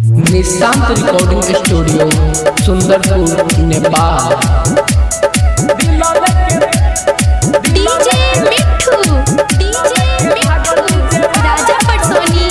Nishant recording studio Sundarpur Nepal DJ Mithu DJ Mithu Raja Patsoni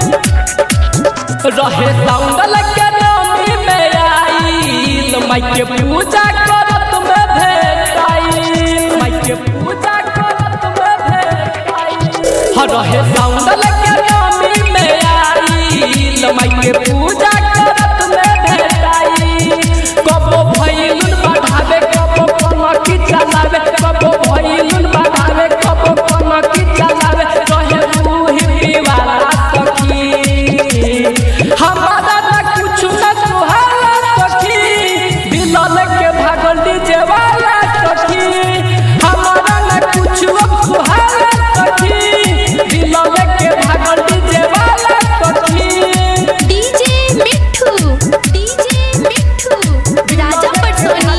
रहे साउंडल के नामी में आईल माई के पूजा करत में भेटाईल माई के पूजा करत में भेटाईल ह रहे साउंडल के नामी में आईल माई के पूजा करत में भेटाईल कबो भइलुन बढ़ावे कबो कनकी चलावे कबो भइलुन बढ़ावे कबो कनकी चलावे रहे रूही दीवाना सखी हमारा ना कुछ न सुहाला सखी दिलल के भागल डीजे वाला सखी हमारा ना कुछ अब सुहाला सखी दिलल के भागल डीजे वाला सखी डीजे मिठू डीजे मिठू राजा पटसोनी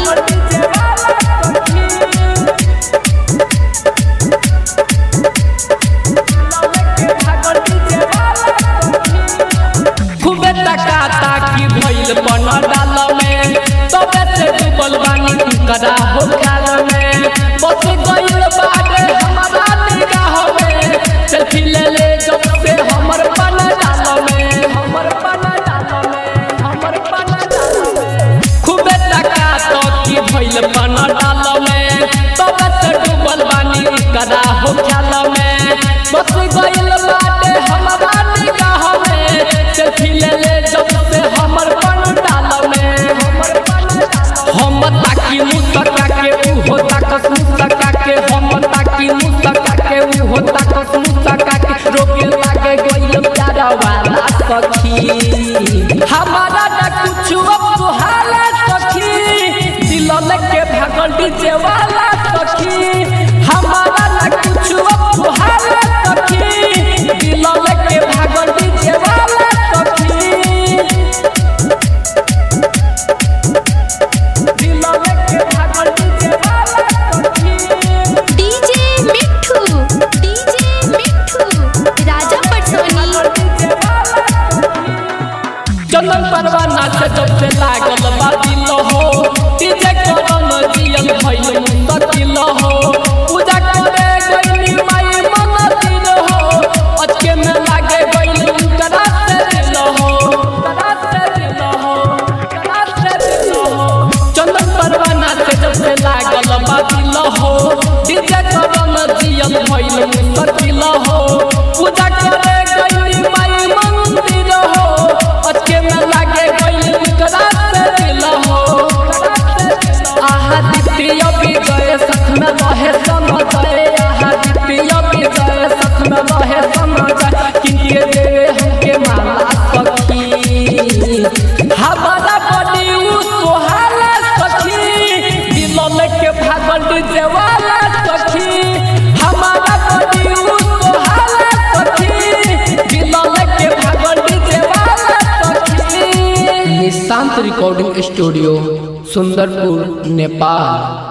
खूबे टका ताकी भइल बन डाल में तबे से डूबल बानी करा हो ख्याल में बस गइल बाटे हमारा निगाह में सेल्फी ले ले जब से हमर बन डाल में हमर बन डाल में हमर बन डाल में खूबे टका ताकी भइल बन डाल में तबे से डूबल बानी करा हो ख्याल में बस गइल बाटे हमारा निगाह में सेल्फी ले ले जब से हमर बन डाल में हमर बन हम ताकी मुसका के ऊ हो ताकस मुसका के हम ताकी मुसका के ऊ हो ताकस मुसका के रोके लागे गइल प्यारा वाला सखी हमारा ना कुछ अब सुहाला सखी दिल के भागल डीजे वाला सखी हमारा ना कुछ अब सुहाला सखी दिल के भागल डीजे वाला सखी दिल के भागल डीजे वाला सखी डीजे मिठू डीजे मिठू राजा पटसोनी चंदन परवाना से जब से लागल बा दिल हो डीजे करन जियल भइल मुस्तकिल हो पूजा करे गइली माई मंदिर हो अचके में लागे गइल उनकरा से दिल हो उनकरा से दिल हो उनकरा से दिल हो चंदन परवाना से जब से लागल बा दिल हो डीजे करन जियल भइल मुस्तकिल हो पूजा करे गइली माई मंदिर हो अचके में लागे गइल उनकरा से दिल हो आहा द्वितीय विजय सख में रहे समझे आहा द्वितीय विजय सख में रहे समझे किनके देवे हमके माला सखी हमारा बड़ी उ सोहाला सखी दिल के भागल डीजे वाला सखी हमारा बड़ी उ सोहाला सखी दिल के भागल डीजे वाला सखी निशांत रिकॉर्डिंग स्टूडियो सुंदरपुर नेपाल